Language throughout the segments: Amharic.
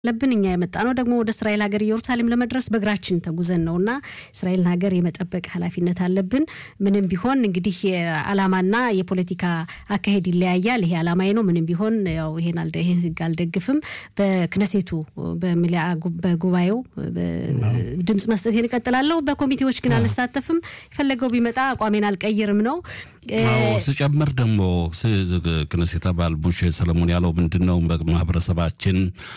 ለብን እኛ የመጣ ነው ደግሞ ወደ እስራኤል ሀገር ኢየሩሳሌም ለመድረስ በእግራችን ተጉዘን ነው እና እስራኤልን ሀገር የመጠበቅ ኃላፊነት አለብን። ምንም ቢሆን እንግዲህ የዓላማና የፖለቲካ አካሄድ ይለያያል። ይሄ ዓላማዬ ነው። ምንም ቢሆን ያው ይሄን ይሄን ህግ አልደግፍም። በክነሴቱ በጉባኤው ድምፅ መስጠት እቀጥላለሁ። በኮሚቴዎች ግን አልሳተፍም። የፈለገው ቢመጣ አቋሜን አልቀይርም ነው። ስጨምር ደግሞ ክነሴት አባል ቡሽ ሰለሞን ያለው ምንድን ነው ማህበረሰባችን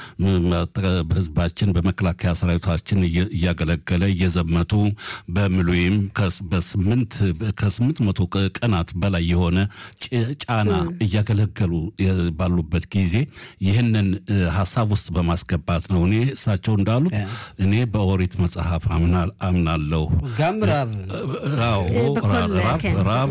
ህዝባችን በመከላከያ ሰራዊታችን እያገለገለ እየዘመቱ በምሉይም ከስምንት መቶ ቀናት በላይ የሆነ ጫና እያገለገሉ ባሉበት ጊዜ ይህንን ሀሳብ ውስጥ በማስገባት ነው። እኔ እሳቸው እንዳሉት እኔ በኦሪት መጽሐፍ አምናለሁ። ጋም ራብ ራብ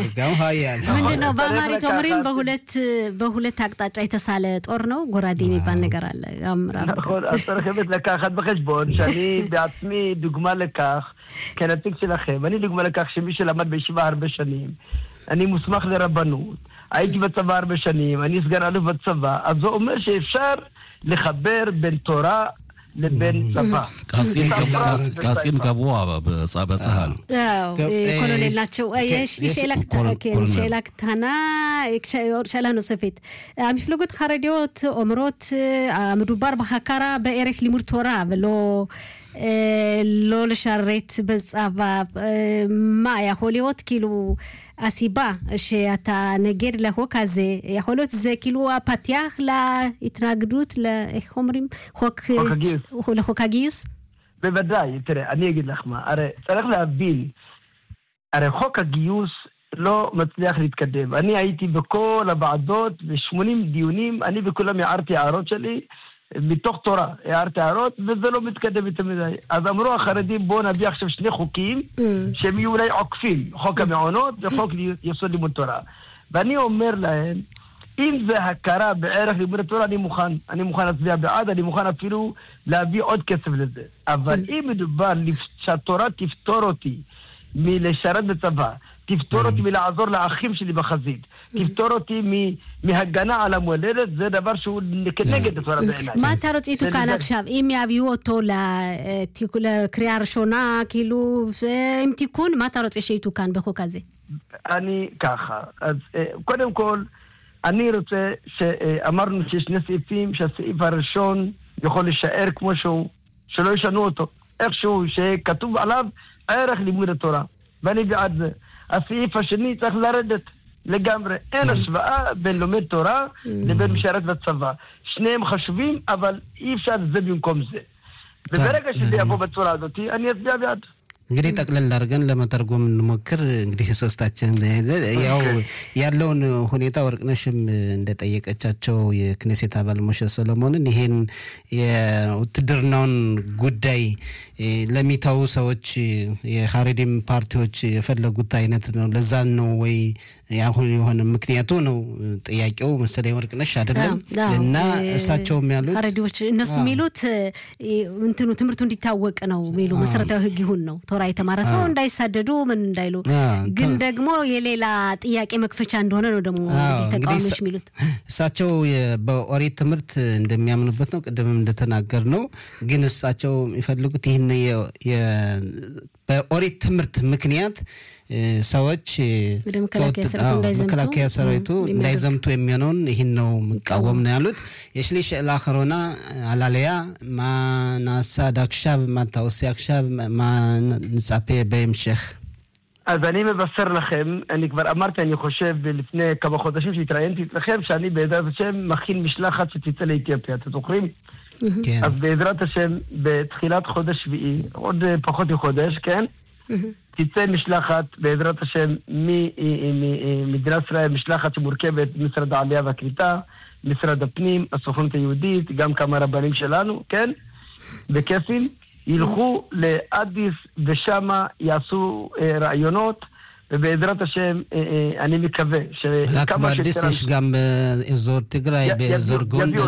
ምንድን ነው በአማሪት ኦምሪም በሁለት አቅጣጫ የተሳለ ጦር ነው። ጎራዴ የሚባል ነገር አለ። נכון, אז צריך באמת לקחת בחשבון שאני בעצמי דוגמה לכך, כנציג שלכם, אני דוגמה לכך שמי שלמד בישיבה הרבה שנים, אני מוסמך לרבנות, הייתי בצבא הרבה שנים, אני סגן אלוף בצבא, אז זה אומר שאפשר לחבר בין תורה לבין צבא. קצין קבוע בצה"ל. ኮሎኔል ናቸው። שאלה קטנה, שאלה נוספת. המפלגות החרדיות אומרות, מדובר בהכרה בערך לימוד תורה ולא... לא לשרת בצבא, מה יכול להיות כאילו הסיבה שאתה נגד לחוק הזה, יכול להיות זה כאילו הפתיח להתנגדות, איך אומרים? חוק, חוק הגיוס. לחוק הגיוס? בוודאי, תראה, אני אגיד לך מה, הרי צריך להבין, הרי חוק הגיוס לא מצליח להתקדם. אני הייתי בכל הוועדות, ב-80 דיונים, אני בכולם הערתי הערות שלי. מתוך תורה, הערתי הערות, וזה לא מתקדם יותר מדי. אז אמרו החרדים, בואו נביא עכשיו שני חוקים, שהם יהיו אולי עוקפים, חוק המעונות וחוק יסוד לימוד תורה. ואני אומר להם, אם זה הכרה בערך לימוד התורה, אני מוכן. אני מוכן להצביע בעד, אני מוכן אפילו להביא עוד כסף לזה. אבל אם מדובר שהתורה תפטור אותי מלשרת בצבא, תפטור אותי מלעזור לאחים שלי בחזית, תפטור אותי מהגנה על המולדת, זה דבר שהוא כנגד התורה בעיניי. מה אתה רוצה יתוקן עכשיו? אם יביאו אותו לקריאה ראשונה, כאילו, עם תיקון, מה אתה רוצה שיתוקן בחוק הזה? אני ככה, אז קודם כל, אני רוצה, שאמרנו שיש שני סעיפים, שהסעיף הראשון יכול להישאר כמו שהוא, שלא ישנו אותו, איכשהו, שכתוב עליו ערך לימוד התורה, ואני בעד זה. הסעיף השני צריך לרדת לגמרי. אין השוואה בין לומד תורה לבין משרת בצבא. שניהם חשובים, אבל אי אפשר זה במקום זה. וברגע שזה יבוא בצורה הזאת, אני אצביע בעד. እንግዲህ ጠቅለል አድርገን ለመተርጎም እንሞክር። እንግዲህ ሶስታችን ያው ያለውን ሁኔታ ወርቅነሽም እንደጠየቀቻቸው የክኔሴት አባል ሞሸ ሰሎሞንን ይሄን የውትድርናውን ጉዳይ ለሚተዉ ሰዎች የሀሬዲም ፓርቲዎች የፈለጉት አይነት ነው። ለዛን ነው ወይ አሁን የሆነ ምክንያቱ ነው ጥያቄው መሰለኝ ወርቅነሽ አይደለም። እና እሳቸውም ያሉት ሀሬዲዎች እነሱ የሚሉት እንትኑ ትምህርቱ እንዲታወቅ ነው የሚሉ መሰረታዊ ህግ ይሁን ነው ቶራ የተማረ ሰው እንዳይሳደዱ ምን እንዳይሉ፣ ግን ደግሞ የሌላ ጥያቄ መክፈቻ እንደሆነ ነው ደግሞ ተቃዋሚዎች የሚሉት። እሳቸው በኦሪት ትምህርት እንደሚያምኑበት ነው። ቅድምም እንደተናገር ነው። ግን እሳቸው የሚፈልጉት ይህን በኦሪት ትምህርት ምክንያት ሰዎች መከላከያ ሰራዊቱ እንዳይዘምቱ የሚሆነውን ይህን ነው የምቃወም ነው ያሉት። የሽሊሽ ላኸሮና አላለያ ማናሳ ዳክሻብ ማታውሲ አክሻብ ማንጻፔ בהמשך. אז אני מבשר לכם, אני כבר אמרתי, אני חושב, לפני כמה חודשים שהתראיינתי אצלכם, שאני בעזרת השם מכין משלחת שתצא לאתיופיה, אתם זוכרים? כן. אז בעזרת השם, בתחילת חודש שביעי, עוד פחות מחודש, כן? תצא משלחת, בעזרת השם, ממדינת ישראל, משלחת שמורכבת ממשרד העלייה והקליטה, משרד הפנים, הסוכנות היהודית, גם כמה רבנים שלנו, כן? בכיפים, ילכו לאדיס ושמה יעשו אה, רעיונות. ובעזרת השם, אני מקווה רק באדיס יש גם באזור תיגראי, באזור גונדר. יביאו אותם.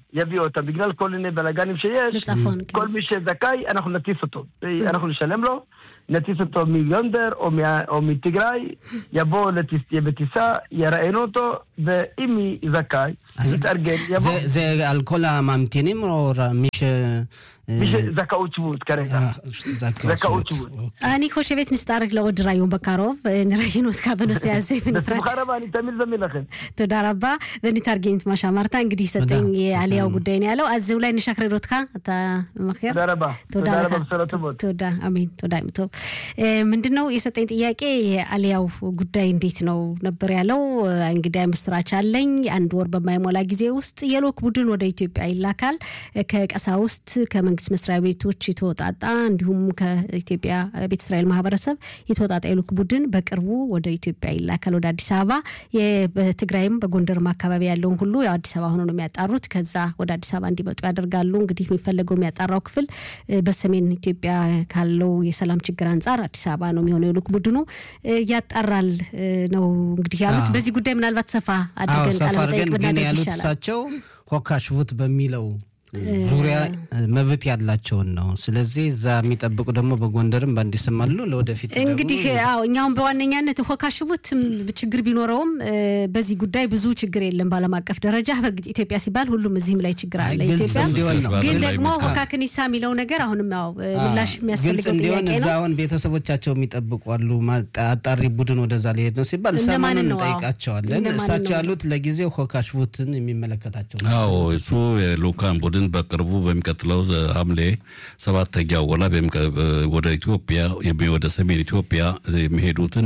יביא אותם. בגלל כל מיני בלאגנים שיש, לצפון, כן. כל מי שזכאי, אנחנו נטיס אותו. אנחנו נשלם לו, נטיס אותו מגונדר או, מה, או מתיגראי, יבוא לטיס, יהיה בטיסה, יראיינו אותו, ואם מי זכאי, אז יתארגן, יבוא. זה- זה על כל הממתינים או ר- מי ש... מי שזכאות שבות כרגע. אה, זכאות זכאות שבות. שבות. אני חושבת נצטרך לעוד ראיון בקרוב, נראיין אותך בנושא הזה בנפרד. בשמחה רבה, אני תמיד זמין לכם. תודה רבה, ונתרגם את מה שאמרת. እንግዲህ ሰጠኝ የአሊያው ጉዳይ ነው ያለው። אז אולי נשחרר אותך, אתה ממחר? תודה רבה. תודה תודה לך. רבה, בשורות טובות. תודה፣ አሜን። ተወዳ ምቶ ምንድን ነው የሰጠኝ ጥያቄ የአሊያው ጉዳይ እንዴት ነው ነበር ያለው። እንግዲህ ምስራች አለኝ። አንድ ወር በማይሞላ ጊዜ ውስጥ የልዑክ ቡድን ወደ ኢትዮጵያ ይላካል። ከቀሳውስት ከመንግስት መስሪያ ቤቶች የተወጣጣ እንዲሁም ከኢትዮጵያ ቤተ እስራኤል ማህበረሰብ የተወጣጣ የልዑክ ቡድን በቅርቡ ወደ ኢትዮጵያ ይላካል፣ ወደ አዲስ አበባ። የ- በትግራይም በጎንደርም አካባቢ ያለውን ሁሉ ያው አዲስ አበባ ሆኖ ነው የሚያጣሩት። ከዛ ወደ አዲስ አበባ እንዲመጡ ያደርጋሉ። እንግዲህ የሚፈለገው የሚያጣራው ክፍል እ፣ በሰሜን ኢትዮጵያ ካለው የሰላም ችግር አንጻር አዲስ አበባ ነው የሚሆነው። የልዑክ ቡድኑ እ፣ ያጣራል እ፣ ነው እንግዲህ ያሉት። አዎ። በዚህ ጉዳይ ምናልባት ሰፋ አዎ አድርገን ሰፋ ቃለመጠይቅ አድርገን ግን ብናደርግ ያሉት ይሻላል። እሳቸው ሆካሽቡት በሚለው ዙሪያ መብት ያላቸውን ነው። ስለዚህ እዛ የሚጠብቁ ደግሞ በጎንደርም በአዲስም አሉ። ለወደፊት ደግሞ እንግዲህ አዎ እኛውም በዋነኛነት ሆካሽቡት ችግር ቢኖረውም እ፣ በዚህ ጉዳይ ብዙ ችግር የለም በዓለም አቀፍ ደረጃ። በእርግጥ ኢትዮጵያ ሲባል ሁሉም እዚህም ላይ ችግር አለ። አይ፣ ግልጽ ኢትዮጵያ እንዲሆን ነው። ግን ግልጽ ደግሞ ይመስላል። ሆካ ክኒሳ የሚለው ነገር አሁንም ያው እ፣ ምላሽ ግልጽ የሚያስፈልገው እንዲሆን ጥያቄ እዛ ነው። አሁን ቤተሰቦቻቸው የሚጠብቁ አሉ። ማጣ- አጣሪ ቡድን ወደዛ ሊሄድ ነው ሲባል እነማንን ሰሞኑን ነው? አዎ። እንጠይቃቸዋለን። እነማንን እሳቸው ነው? ያሉት ለጊዜው ሆካሽቡትን የሚመለከታቸው ነው። አዎ እሱ የልኡካን ቡድን በቅርቡ በሚቀጥለው ሐምሌ ሰባተኛው ወላ በሚቀ- ወደ ኢትዮጵያ የሚ- ወደ ሰሜን ኢትዮጵያ የሚሄዱትን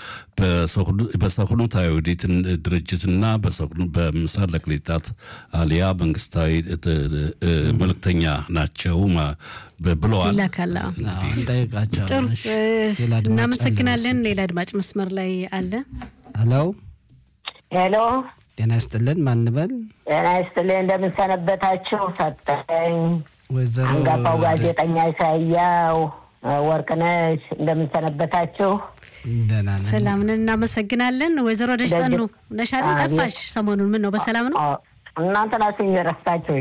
በሰኩኑ- በሰኩኑት አይሁዲትን ድርጅትና በሰኩኑ- በምስራቅ ለቅሊጣት አሊያ መንግስታዊ እ- እ- መልእክተኛ ናቸው ማ- ብለዋል። ይላካል። አዎ። አዎ፣ እንጠይቃቸዋለን። ጥሩ እሺ። እ፣ ሌላ አድማጭ አለ እናመሰግናለን። ሌላ አድማጭ መስመር ላይ አለ። ሄሎ፣ ሄሎ ጤና ይስጥልን። ማንበል ጤና ይስጥልኝ። እንደምን ሰነበታችሁ? ሰጠኝ ወይዘሮ አንጋፋው ጋዜጠኛ ኢሳያው ወርቅነሽ እንደምን ሰነበታችሁ? ደህና ነን። ሰላም ነን፣ እናመሰግናለን። ወይዘሮ ደጅጠኑ ነሽ አይደል? አቤት። ጠፋሽ ሰሞኑን። ምን ነው በሰላም ነው? አ- እናንተ ናችሁ እየረሳችሁ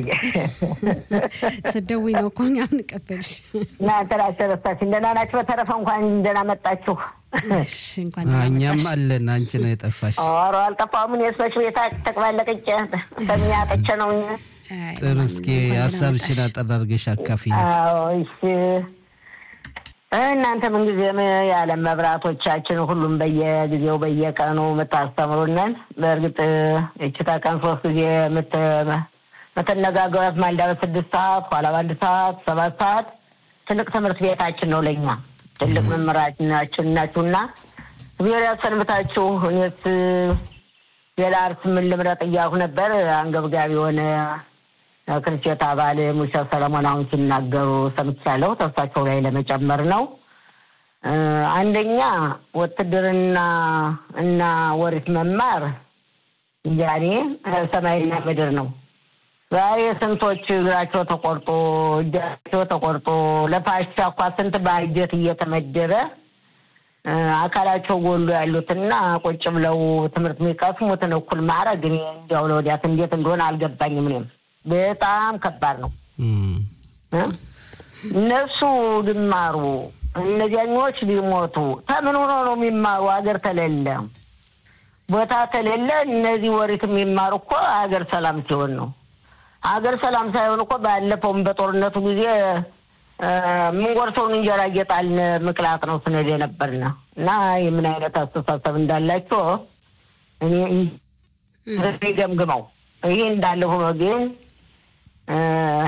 ስደውይ ነው እኮ እኛ ምንቀበልሽ። እናንተ ናችሁ ረሳችሁ። እንደና ናችሁ። በተረፈ እንኳን እንደና መጣችሁ። እሺ፣ እንኳን አዎ፣ ደህና እኛም መጣሽ። አለን። አንቺ ነው የጠፋሽ። ኧረ አልጠፋሁም። እኔ ሰዎች ቤታ ተቅባለቅጬ በሚያጠቸ ነው። አይ፣ ጥሩ። እስኪ እንኳን ደህና ሀሳብሽን መጣሽ። አጠር አድርገሽ አካፊ። አዎ እሺ። እናንተ ምንጊዜም የዓለም መብራቶቻችን ሁሉም በየጊዜው በየቀኑ የምታስተምሩንን በእርግጥ እችታ ቀን ሶስት ጊዜ የምት- የምትነጋገሯት ማልዳ በስድስት ሰዓት ኋላ በአንድ ሰዓት ሰባት ሰዓት ትልቅ ትምህርት ቤታችን ነው ለእኛ ትልቅ መምህራችን ናችሁና እግዚአብሔር ያሰንብታችሁ። እኔስ ሌላ እርስ ምን ልምረጥ እያልኩ ነበር አንገብጋቢ የሆነ ክርስቶት አባል ሙሴ ሰለሞን አሁን ሲናገሩ ሰምቻለሁ። ተስፋቸው ላይ ለመጨመር ነው። እ፣ አንደኛ ውትድርና እና ወሪት መማር እንጃኔ ሰማይና ምድር ነው። ዛሬ ስንቶች እግራቸው ተቆርጦ እጃቸው ተቆርጦ ለፋሻ እኳ ስንት ባጀት እየተመደበ እ፣ አካላቸው ጎሎ ያሉትና ቁጭ ብለው ትምህርት የሚቀስሙትን እኩል ማድረግ እኔ እንዲያው ለወዲያት እንዴት እንደሆነ አልገባኝም። እኔም በጣም ከባድ ነው። እም፣ እ? እነሱ ሊማሩ እነዚያኞች ሊሞቱ ተምን ሆኖ ነው የሚማሩ? ሀገር ተሌለ ቦታ ተሌለ እነዚህ ወሪት የሚማሩ እኮ ሀገር ሰላም ሲሆን ነው። ሀገር ሰላም ሳይሆን እኮ ባለፈውም በጦርነቱ ጊዜ እ፣ የምንጎርሰውን እንጀራ እየጣልን ምቅላጥ ነው ስንል የነበርን እና የምን አይነት አስተሳሰብ እንዳላቸው እኔ እኔ ገምግመው ይህ እንዳለ ሆኖ ግን እ፣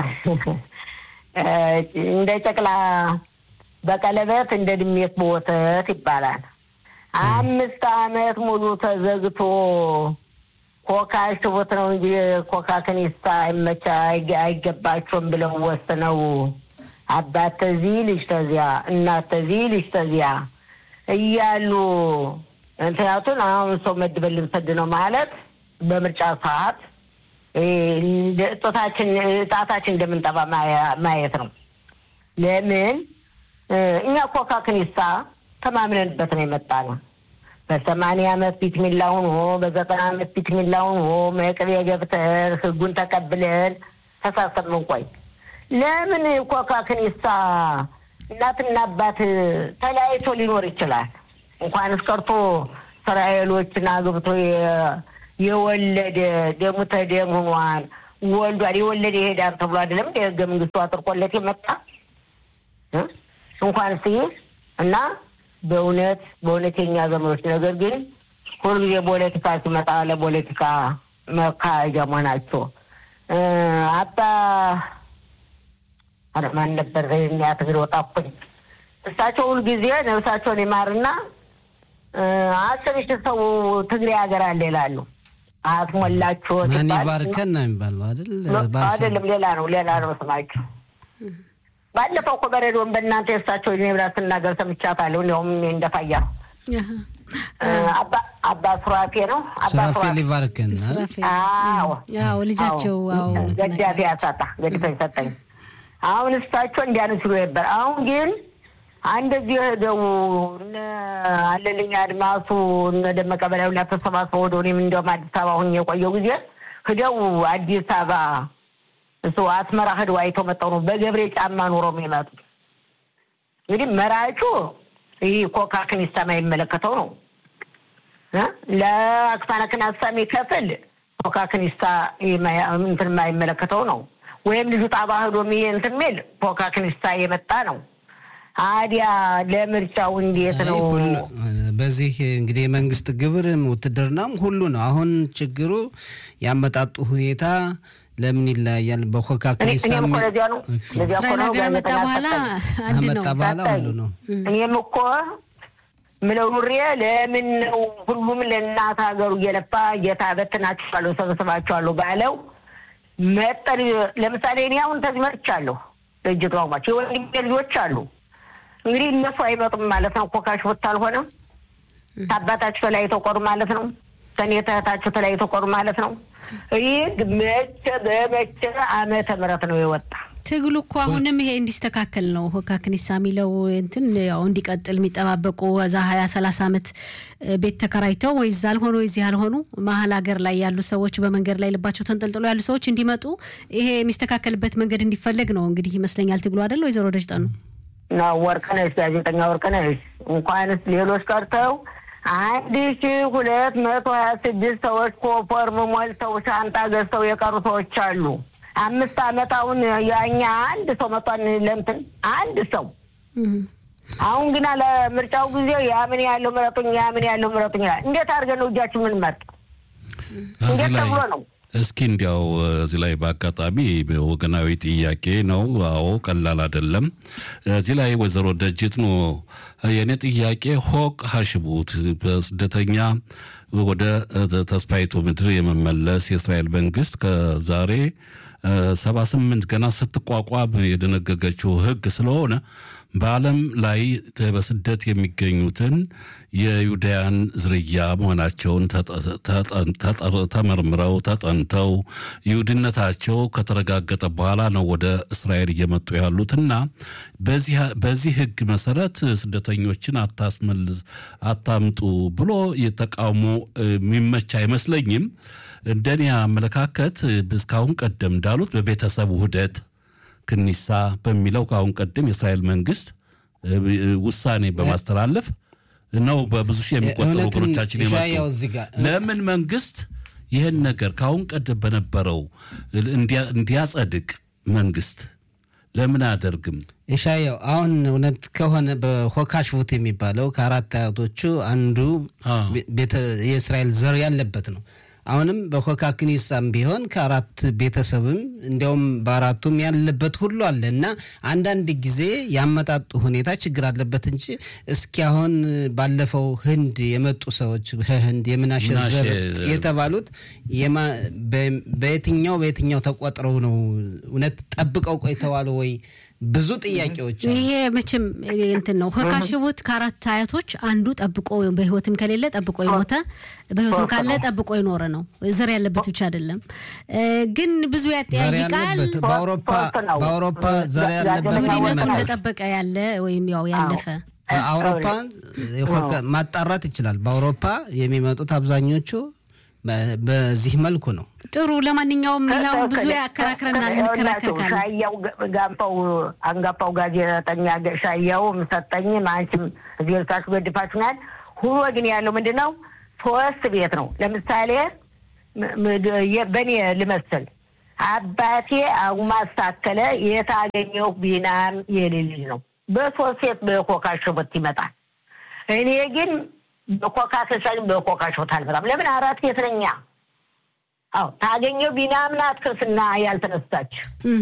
እንደ ጨቅላ በቀለበት እንደ ድሜት በወተት ይባላል። አምስት ዓመት ሙሉ ተዘግቶ ኮካ ሽቦት ነው እንጂ ኮካ ከኒሳ አይመቻ አይገ- አይገባቸውም ብለው ወስነው አባት ተዚህ ልጅ ተዚያ እናት ተዚህ ልጅ ተዚያ እያሉ ምክንያቱን አሁን ሰው መድበን ልንሰድ ነው ማለት በምርጫ ሰዓት እ፣ እንደ ጦታችን ጣታችን እንደምንጠባ ማያ- ማየት ነው። ለምን እ፣ እኛ ኮካ ክኒሳ ተማምነንበት ነው የመጣ ነው። በሰማንያ ዓመት ቢትሚላ ሆኖ በዘጠና ዓመት ቢትሚላ ሆኖ መቅቤ ገብተን ህጉን ተቀብለን ተሳሰብ ምንቆይ ለምን ኮካ ክኒሳ እናትና አባት ተለያይቶ ሊኖር ይችላል። እንኳንስ ቀርቶ እስራኤሎችን አግብቶ የ- የወለደ ደሙ ተደም ሆኗል ወልዷል የወለደ ይሄዳል ተብሎ አይደለም እንደ ህገ መንግስቱ አጥርቆለት የመጣ እ? እንኳን ሲይዝ እና በእውነት በእውነተኛ ዘመኖች ነገር ግን ሁልጊዜ ፖለቲካ ሲመጣ ለፖለቲካ መካሄጃ መሆናቸው እ፣ አባ ኧረ ማን ነበር ያ ትግሬ ወጣኩኝ። እሳቸው ሁልጊዜ ነብሳቸውን ይማርና እ፣ አስር ሺህ ሰው ትግሬ ሀገር አለ ይላሉ። አትሞላችሁ ማን ሲባል ይባርከን ነው የሚባለው አይደል? ባሰ- አይደለም ሌላ ነው ሌላ ነው ስማቸው። ባለፈው እኮ በሬዲዮን በእናንተ የእሳቸው እኔ ብላ ስናገር ሰምቻታለሁ። እንዲያውም እንደፋያ አሃ። አባ አባ ሱራፌ ነው አባ ሱራፌል ሱራፌ ይባርከን አይደል? ሱራፌል አዎ አዎ ልጃቸው አዎ ገዳፊ ያሳጣ ገድፈኝ ሰጠኝ። አሁን እሳቸው እንዲያን ሲሉ ነበር። አሁን ግን እንደዚህ ሄደው እነ አለልኝ አድማሱ እነ ደመቀ በላዩ ላይ ተሰባስበው ወደ እኔም እንዲያውም አዲስ አበባ ሁኜ የቆየው ጊዜ ሂደው አዲስ አበባ እሱ አስመራ ሂደው አይተው መጣው ነው በገብሬ ጫማ ኑሮ የሚመጡ እንግዲህ መራጩ ይህ ኮካ ክኒሳ የማይመለከተው ነው እ? ለአክሳነ ክናሳ የሚከፍል ኮካ ክኒሳ የማያ- እንትን የማይመለከተው ነው። ወይም ልጁ ጣባ ሄዶ የሚ- እንትን የሚል ኮካ ክኒሳ የመጣ ነው። አዲያ ለምርጫው እንዴት አይ ነው? ሁሉ- በዚህ እንግዲህ የመንግስት ግብርም ውትድርናም ሁሉ ነው። አሁን ችግሩ ያመጣጡ ሁኔታ ለምን ይለያያል? በኮካ እኔ- ክኒሳ እኔም እኮ የሚ- ለዚያ ነው ለዚያ እኮ እስራኤል ነው ሀገር መጣ ጋዜጠኛ በኋላ ሰጠኝ። አንድ ነው ከመጣ በኋላ ሰጠኝ። ሁሉ ነው። እኔም እኮ ምለው ኑሬ ለምን ነው ሁሉም ለእናት ሀገሩ እየለፋ ጌታ በትናችኋለሁ ሰበስባችኋለሁ ባለው መጠን ለምሳሌ እኔ አሁን ተዚህ መጥቻለሁ። ድርጅቱ አውማቸው የወንድሜ ልጆች አሉ። እንግዲህ እነሱ አይመጡም ማለት ነው። ኮካሽ ወጥ አልሆነም። ከአባታችሁ ተለያይተው ቀሩ ማለት ነው። ከኔ ተህታችሁ ተለያይተው ቀሩ ማለት ነው። ይህ መቼ በመቼ ዓመተ ምህረት ነው የወጣ ትግሉ እኮ አሁንም ይሄ እንዲስተካከል ነው። ሆካ ክኒሳ የሚለው እንትን ያው እንዲቀጥል የሚጠባበቁ እዛ ሀያ ሰላሳ ዓመት እ፣ ቤት ተከራይተው ወይ እዛ አልሆኑ ወይ እዚህ አልሆኑ መሀል ሀገር ላይ ያሉ ሰዎች በመንገድ ላይ ልባቸው ተንጠልጥሎ ያሉ ሰዎች እንዲመጡ ይሄ የሚስተካከልበት መንገድ እንዲፈለግ ነው እንግዲህ ይመስለኛል ትግሉ አይደል ወይዘሮ ደጅጠኑ ነው ወርቅነሽ ጋዜጠኛ ወርቅነሽ እንኳንስ ሌሎች ቀርተው አንድ ሺ ሁለት መቶ ሀያ ስድስት ሰዎች ኮፎርም ሞልተው ሻንጣ ገዝተው የቀሩ ሰዎች አሉ። አምስት ዓመት አሁን ያኛ አንድ ሰው መጧን ለምትን አንድ ሰው አሁን ግና ለምርጫው ጊዜ ያምን ያለው ምረጡኝ ያምን ያለው ምረጡኝ ይላል። እንዴት አድርገን ነው እጃችን ምን መርጥ? እዚህ እንዴት ላይ ተብሎ ነው? እስኪ እንዲያው እዚህ ላይ በአጋጣሚ ወገናዊ ጥያቄ ነው። አዎ ቀላል አይደለም። እዚህ ላይ ወይዘሮ ደጅት ነው የእኔ ጥያቄ ሆቅ ሀሽቡት በስደተኛ ወደ ተስፋይቱ ምድር የመመለስ የእስራኤል መንግስት ከዛሬ ሰባ ስምንት ገና ስትቋቋም የደነገገችው ህግ ስለሆነ በዓለም ላይ በስደት የሚገኙትን የዩዳያን ዝርያ መሆናቸውን ተመርምረው ተጠንተው ይሁድነታቸው ከተረጋገጠ በኋላ ነው ወደ እስራኤል እየመጡ ያሉትና በዚህ ህግ መሰረት ስደተኞችን አታስመልስ አታምጡ ብሎ የተቃውሞ የሚመች አይመስለኝም። እንደኔ አመለካከት እስካሁን ቀደም እንዳሉት በቤተሰብ ውህደት ክኒሳ በሚለው ከአሁን ቀደም የእስራኤል መንግስት ውሳኔ በማስተላለፍ ነው በብዙ ሺህ የሚቆጠሩ ወገኖቻችን የመጡ። ለምን መንግስት ይህን ነገር ከአሁን ቀደም በነበረው እንዲያጸድቅ መንግስት ለምን አያደርግም? ኢሻያው አሁን እውነት ከሆነ በሆካሽቡት የሚባለው ከአራት አያቶቹ አንዱ የእስራኤል ዘር ያለበት ነው። አሁንም በኮካ ክኒሳም ቢሆን ከአራት ቤተሰብም እንዲያውም በአራቱም ያለበት ሁሉ አለ እና አንዳንድ ጊዜ ያመጣጡ ሁኔታ ችግር አለበት እንጂ እስኪ አሁን ባለፈው ህንድ የመጡ ሰዎች ከህንድ የምናሸ ዘር የተባሉት በየትኛው በየትኛው ተቆጥረው ነው እውነት ጠብቀው ቆይተዋል ወይ? ብዙ ጥያቄዎች ይሄ መቼም እንትን ነው። ከካሽቡት ከአራት አያቶች አንዱ ጠብቆ በህይወትም ከሌለ ጠብቆ የሞተ በህይወትም ካለ ጠብቆ የኖረ ነው። ዘር ያለበት ብቻ አይደለም። ግን ብዙ ያጠያይቃል። በአውሮፓ ዘር ያለበት ይሁዲነቱ እንደጠበቀ ያለ ወይም ያው ያለፈ አውሮፓ ማጣራት ይችላል። በአውሮፓ የሚመጡት አብዛኞቹ በዚህ መልኩ ነው። ጥሩ። ለማንኛውም ያው ብዙ ያከራክረናል፣ እንከራከር ካለ ሻያው ጋንፋው አንጋፋው ጋዜጠኛ ሻያው ሰጠኝ አንቺም እዚህ ልታችሁ ገድፋችሁናል። ሁኖ ግን ያለው ምንድን ነው? ሶስት ቤት ነው። ለምሳሌ በእኔ ልመስል አባቴ አጉማስ ታከለ የታገኘው ቢናም የሌል ነው። በሶስት ሴት በኮካ ሽቦት ይመጣል። እኔ ግን በኮካ ተሻል በኮካ ሽቦት አልመጣም። ለምን አራት ቤት ነኛ። አዎ ታገኘው ቢናም ናት ክርስትና ያልተነሳች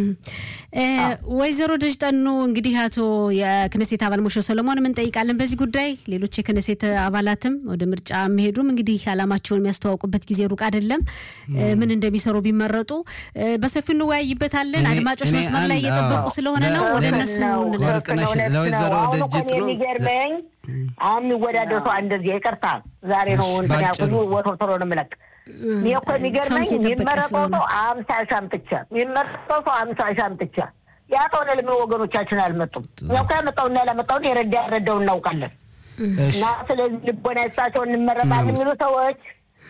ወይዘሮ ደጅጠኑ እንግዲህ አቶ የክነሴት አባል ሞሾ ሰሎሞን እንጠይቃለን በዚህ ጉዳይ። ሌሎች የክነሴት አባላትም ወደ ምርጫ የሚሄዱም እንግዲህ ዓላማቸውን የሚያስተዋውቁበት ጊዜ ሩቅ አይደለም። ምን እንደሚሰሩ ቢመረጡ በሰፊው እንወያይበታለን። አድማጮች መስመር ላይ እየጠበቁ ስለሆነ ነው ወደ እነሱ ለወይዘሮ ደጅጥኑ የሚገርመኝ አሁን የሚወዳደር ሰው እንደዚህ ይቅርታ፣ ዛሬ ነው እንትን ያልኩት ወቶ ቶሎ ነው የምለቅ እኔ እኮ የሚገርመኝ የሚመረጠው ሰው አምሳ ሺህ አምጥቼ የሚመረጠው ሰው አምሳ ሺህ አምጥቼ ያ ከሆነ ለምን ወገኖቻችን አልመጡም? እኛ እኮ ያመጣውና ያላመጣውን የረዳ ያረዳው እናውቃለን። እና ስለዚህ ልቦና ይስጣቸው እንመረጣለን የሚሉ ሰዎች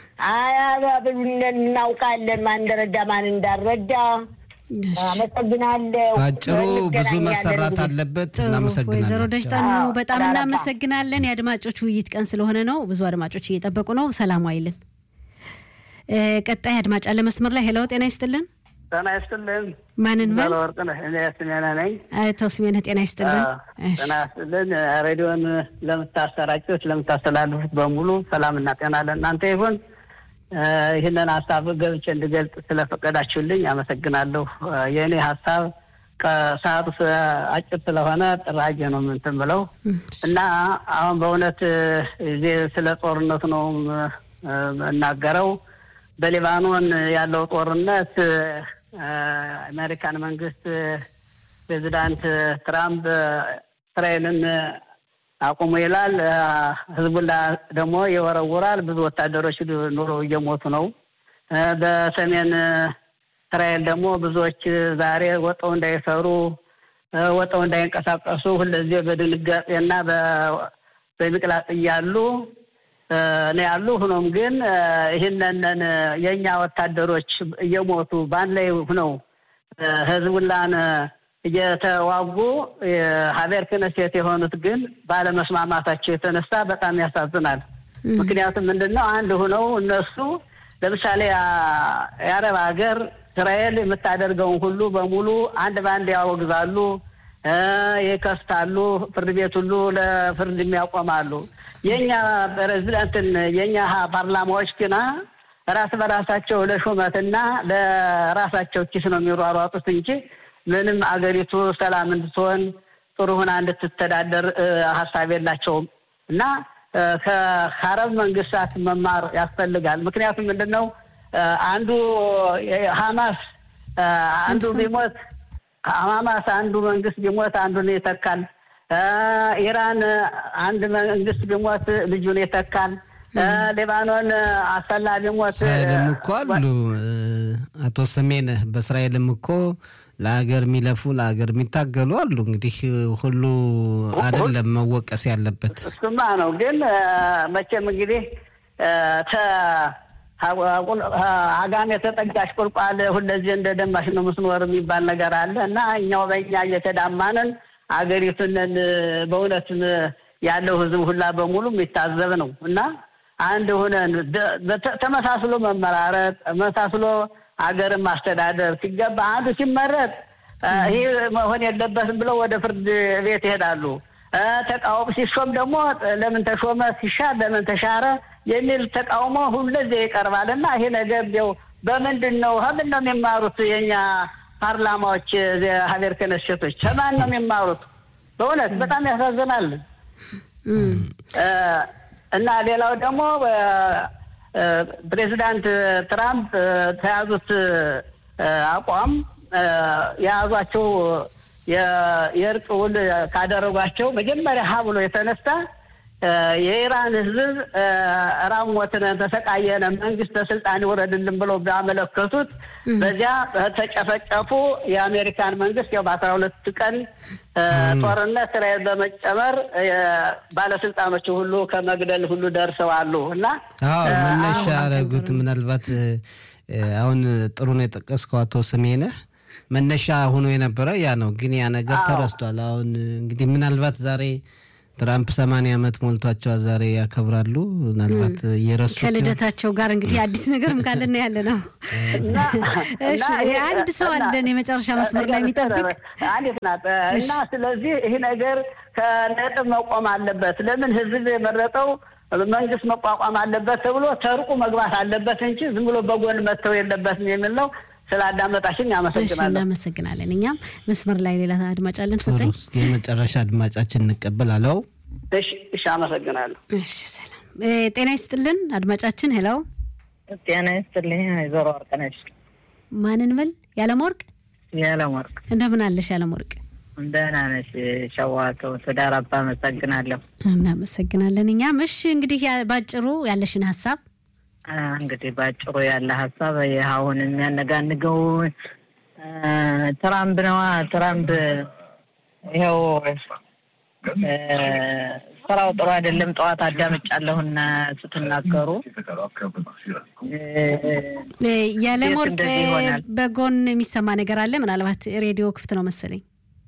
አያብሉን እናውቃለን፣ ማን እንደረዳ ማን እንዳረዳ። አመሰግናለሁ። በአጭሩ ብዙ መሰራት አለበት። እናመሰግናለን። ወይዘሮ ደጅጠኑ በጣም እናመሰግናለን። የአድማጮች ውይይት ቀን ስለሆነ ነው። ብዙ አድማጮች እየጠበቁ ነው። ሰላም አይልን ቀጣይ አድማጭ አለ መስመር ላይ ሄለው፣ ጤና ይስጥልን። ጤና ይስጥልን። ማንን በል? ወርቅነህ እኔ ስሜነ ነኝ። አቶ ስሜነህ ጤና ይስጥልን። ጤና ይስጥልን። ሬዲዮን ለምታሰራጩት ለምታስተላልፉት በሙሉ ሰላምና ጤና ለእናንተ ይሁን። ይህንን ሀሳብ ገብቼ እንድገልጽ ስለፈቀዳችሁልኝ አመሰግናለሁ። የእኔ ሀሳብ ከሰዓቱ አጭር ስለሆነ ጥራጌ ነው እንትን ብለው እና አሁን በእውነት እዚህ ስለ ጦርነቱ ነው እናገረው በሊባኖን ያለው ጦርነት አሜሪካን መንግስት ፕሬዚዳንት ትራምፕ እስራኤልን አቁሙ ይላል። ህዝቡላ ደግሞ ይወረውራል። ብዙ ወታደሮች ኑሮ እየሞቱ ነው። በሰሜን እስራኤል ደግሞ ብዙዎች ዛሬ ወጠው እንዳይሰሩ ወጠው እንዳይንቀሳቀሱ ሁለዚህ በድንጋጤና በሚቅላጥ እያሉ ነው ያሉ። ሆኖም ግን ይህንን የእኛ ወታደሮች እየሞቱ በአንድ ላይ ሁነው ህዝቡላን እየተዋጉ ሀቤር ክነሴት የሆኑት ግን ባለመስማማታቸው የተነሳ በጣም ያሳዝናል። ምክንያቱም ምንድን ነው አንድ ሁነው እነሱ ለምሳሌ የአረብ ሀገር እስራኤል የምታደርገውን ሁሉ በሙሉ አንድ በአንድ ያወግዛሉ፣ ይከስታሉ፣ ፍርድ ቤት ሁሉ ለፍርድ የሚያቆማሉ። የእኛ ፕሬዚዳንትን የእኛ ፓርላማዎች ግና ራስ በራሳቸው ለሹመትና ለራሳቸው ኪስ ነው የሚሯሯጡት እንጂ ምንም አገሪቱ ሰላም እንድትሆን ጥሩ ሁና እንድትተዳደር ሀሳብ የላቸውም እና ከአረብ መንግስታት መማር ያስፈልጋል። ምክንያቱም ምንድን ነው አንዱ ሀማስ አንዱ ቢሞት ሀማስ አንዱ መንግስት ቢሞት አንዱን ይተካል። ኢራን አንድ መንግስት ቢሞት ልጁን ይተካል። ሌባኖን አሰላ ቢሞት እስራኤልም እኮ አሉ አቶ ሰሜነህ በእስራኤልም እኮ ለሀገር የሚለፉ ለሀገር የሚታገሉ አሉ። እንግዲህ ሁሉ አይደለም መወቀስ ያለበት እሱማ ነው። ግን መቼም እንግዲህ አጋም የተጠጋሽ ቁልቋል ሁለዚህ እንደ ደማሽ ነው ምስኖር የሚባል ነገር አለ እና እኛው በእኛ እየተዳማንን አገሪቱንን በእውነት ያለው ህዝብ ሁላ በሙሉ የሚታዘብ ነው እና አንድ ሆነን ተመሳስሎ መመራረጥ ተመሳስሎ አገርን ማስተዳደር ሲገባ አንዱ ሲመረጥ ይህ መሆን የለበትም ብለው ወደ ፍርድ ቤት ይሄዳሉ። ተቃውሞ ሲሾም ደግሞ ለምን ተሾመ፣ ሲሻር ለምን ተሻረ የሚል ተቃውሞ ሁለዚህ ይቀርባል እና ይሄ ነገር ው በምንድን ነው ከምን ነው የሚማሩት? የእኛ ፓርላማዎች ሀገር ክነሴቶች ከማን ነው የሚማሩት? በእውነት በጣም ያሳዝናል። እና ሌላው ደግሞ ፕሬዚዳንት ትራምፕ ተያዙት አቋም የያዟቸው የእርቅ ውል ካደረጓቸው መጀመሪያ ሀ ብሎ የተነሳ የኢራን ህዝብ ራሞትን ተሰቃየነ መንግስት ስልጣን ይውረድልን ብለው ቢያመለከቱት በዚያ ተጨፈጨፉ። የአሜሪካን መንግስት ያው በአስራ ሁለት ቀን ጦርነት እስራኤል በመጨመር ባለስልጣኖች ሁሉ ከመግደል ሁሉ ደርሰዋሉ እና መነሻ ያደረጉት ምናልባት አሁን ጥሩ ነው የጠቀስከው አቶ ስሜነህ መነሻ ሆኖ የነበረ ያ ነው። ግን ያ ነገር ተረስቷል። አሁን እንግዲህ ምናልባት ዛሬ ትራምፕ ሰማንያ ዓመት ሞልቷቸዋል ዛሬ ያከብራሉ። ምናልባት እየረሱ ከልደታቸው ጋር እንግዲህ አዲስ ነገርም ካለን ያለ ነው። አንድ ሰው አለን የመጨረሻ መስመር ላይ የሚጠብቅ አንዲት ናት እና ስለዚህ ይህ ነገር ከነጥብ መቆም አለበት። ለምን ህዝብ የመረጠው መንግስት መቋቋም አለበት ተብሎ ተርቁ መግባት አለበት እንጂ ዝም ብሎ በጎን መተው የለበትም የሚል ነው። ስላዳመጣሽኝ አመሰግናለሁ። እናመሰግናለን። እኛም መስመር ላይ ሌላ አድማጭ አለን። ሰጠኝ የመጨረሻ አድማጫችን እንቀበል አለው። እሺ፣ አመሰግናለሁ። እሺ፣ ሰላም ጤና ይስጥልን አድማጫችን። ሄሎ፣ ጤና ይስጥልኝ ወይዘሮ ወርቅነሽ። ማንን ብል? ያለም ወርቅ። ያለም ወርቅ፣ እንደምን አለሽ ያለም ወርቅ? ደህና ነሽ? ሸዋቶ ትዳር አባ አመሰግናለሁ። እናመሰግናለን። እኛም እሺ፣ እንግዲህ ባጭሩ ያለሽን ሀሳብ እንግዲህ ባጭሩ ያለ ሀሳብ ይህ አሁን የሚያነጋንገው ትራምፕ ነዋ። ትራምፕ ይኸው ስራው ጥሩ አይደለም። ጠዋት አዳምጫለሁና ስትናገሩ ያለም ወርቅ በጎን የሚሰማ ነገር አለ። ምናልባት ሬዲዮ ክፍት ነው መሰለኝ።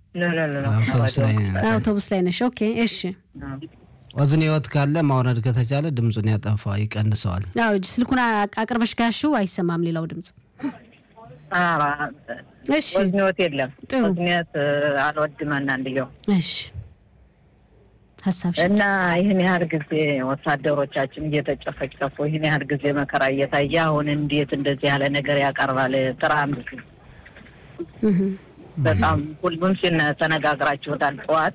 አውቶቡስ ላይ ነሽ? ኦኬ፣ እሺ ወዝን ህይወት ካለ ማውረድ ከተቻለ ድምፁን ያጠፋ ይቀንሰዋል። አዎ ስልኩን አቅርበሽ ጋሹ አይሰማም ሌላው ድምፅ። እሺ ወዝኒወት የለም ጥሩ ወዝኒወት አልወድም አንዳንድየው። እሺ ሀሳብ እና ይህን ያህል ጊዜ ወታደሮቻችን እየተጨፈጨፉ ይህን ያህል ጊዜ መከራ እየታየ አሁን እንዴት እንደዚህ ያለ ነገር ያቀርባል ትራምፕ? በጣም ሁሉም ሲነ ተነጋግራችሁታል ጠዋት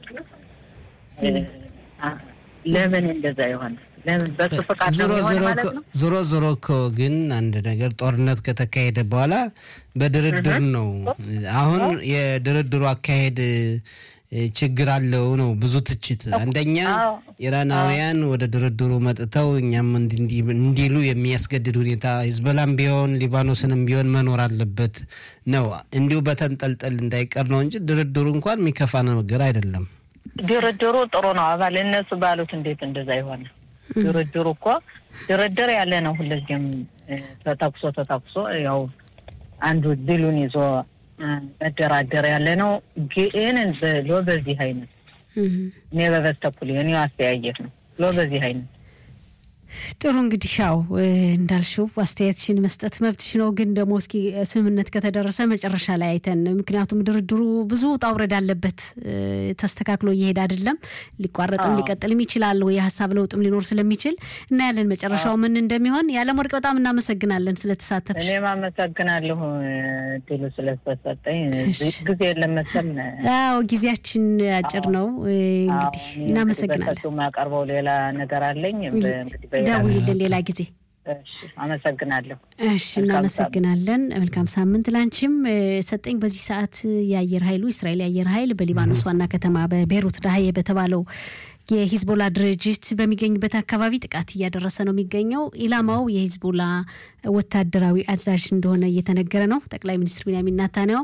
ለምን እንደዛ ይሆን? ለምን በሱ ፈቃድ ነው የሚሆን ማለት ነው? ዞሮ ዞሮ እኮ ግን አንድ ነገር ጦርነት ከተካሄደ በኋላ በድርድር ነው። አሁን የድርድሩ አካሄድ ችግር አለው ነው ብዙ ትችት። አንደኛ ኢራናውያን ወደ ድርድሩ መጥተው እኛም እንዲሉ የሚያስገድድ ሁኔታ ሂዝቦላም ቢሆን ሊባኖስንም ቢሆን መኖር አለበት ነው። እንዲሁ በተንጠልጠል እንዳይቀር ነው እንጂ ድርድሩ እንኳን የሚከፋ ነገር አይደለም። ድርድሩ ጥሩ ነው። አባል እነሱ ባሉት እንዴት እንደዛ ይሆናል? ድርድሩ እኮ ድርድር ያለ ነው። ሁልጊዜም ተተኩሶ ተተኩሶ ያው አንዱ ድሉን ይዞ መደራደር ያለ ነው። ግን ብሎ በዚህ አይነት እኔ በበስተኩል እኔ አስተያየት ነው ብሎ በዚህ አይነት ጥሩ እንግዲህ ያው እንዳልሽው አስተያየትሽን መስጠት መብትሽ ነው። ግን ደግሞ እስኪ ስምምነት ከተደረሰ መጨረሻ ላይ አይተን፣ ምክንያቱም ድርድሩ ብዙ ውጣ ውረድ አለበት፣ ተስተካክሎ እየሄድ አይደለም። ሊቋረጥም ሊቀጥልም ይችላል፣ የሀሳብ ለውጥም ሊኖር ስለሚችል እናያለን መጨረሻው ምን እንደሚሆን። የዓለም ወርቅ በጣም እናመሰግናለን ስለተሳተፍሽ። እኔም አመሰግናለሁ ድሉ ስለተሰጠኝ። ጊዜ የለም መሰል። አዎ ጊዜያችን አጭር ነው። እንግዲህ እናመሰግናለን። የማቀርበው ሌላ ነገር አለኝ እንግዲህ ደውይልን ሌላ ጊዜ። አመሰግናለሁ። እሺ እናመሰግናለን። መልካም ሳምንት ላንቺም ሰጠኝ። በዚህ ሰዓት የአየር ኃይሉ እስራኤል የአየር ኃይል በሊባኖስ ዋና ከተማ በቤሩት ዳህዬ በተባለው የሂዝቦላ ድርጅት በሚገኝበት አካባቢ ጥቃት እያደረሰ ነው የሚገኘው። ኢላማው የሂዝቦላ ወታደራዊ አዛዥ እንደሆነ እየተነገረ ነው። ጠቅላይ ሚኒስትር ቢንያሚን ኔታንያሁ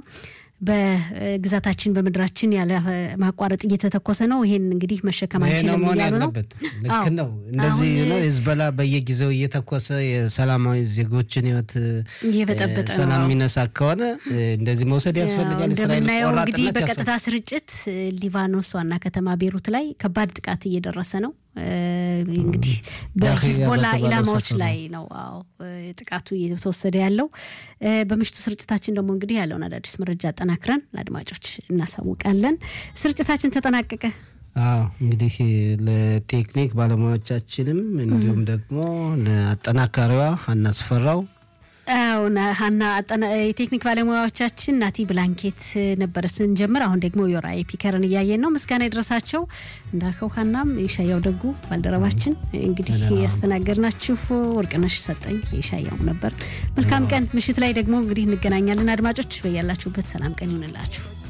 በግዛታችን በምድራችን ያለ ማቋረጥ እየተተኮሰ ነው። ይሄን እንግዲህ መሸከማችን መሆን እያሉ ነው። ያለበት ልክ ነው። እንደዚህ ነው ሂዝቦላ በየጊዜው እየተኮሰ የሰላማዊ ዜጎችን ሕይወት እየበጠበጠ ነው። ሰላም የሚነሳ ከሆነ እንደዚህ መውሰድ ያስፈልጋል። እስራኤል እንደምናየው እንግዲህ ቆራጥነት በቀጥታ ስርጭት ሊባኖስ ዋና ከተማ ቤሩት ላይ ከባድ ጥቃት እየደረሰ ነው። እንግዲህ በሂዝቦላ በተባለው ኢላማዎች ሰፈር ነው። ላይ ነው አዎ ጥቃቱ እየተወሰደ ያለው። በምሽቱ ስርጭታችን ደግሞ እንግዲህ ያለውን አዳዲስ መረጃ አጠናክረን ለአድማጮች እናሳውቃለን። ስርጭታችን ተጠናቀቀ። አዎ እንግዲህ ለቴክኒክ ባለሙያዎቻችንም እንዲሁም ደግሞ ለአጠናካሪዋ አናስፈራው አሁን ሀና አጠና- የቴክኒክ ባለሙያዎቻችን ናቲ ብላንኬት ነበረ ስንጀምር። አሁን ደግሞ የወራይ ፒከርን እያየን ነው። ምስጋና የደረሳቸው እንዳልከው ሀናም የሻያው ደጉ ባልደረባችን እንግዲህ ያስተናገድናችሁ ወርቅነሽ ሰጠኝ የሻያው ነበር። መልካም ቀን። ምሽት ላይ ደግሞ እንግዲህ እንገናኛለን። አድማጮች በያላችሁበት ሰላም ቀን ይሁንላችሁ።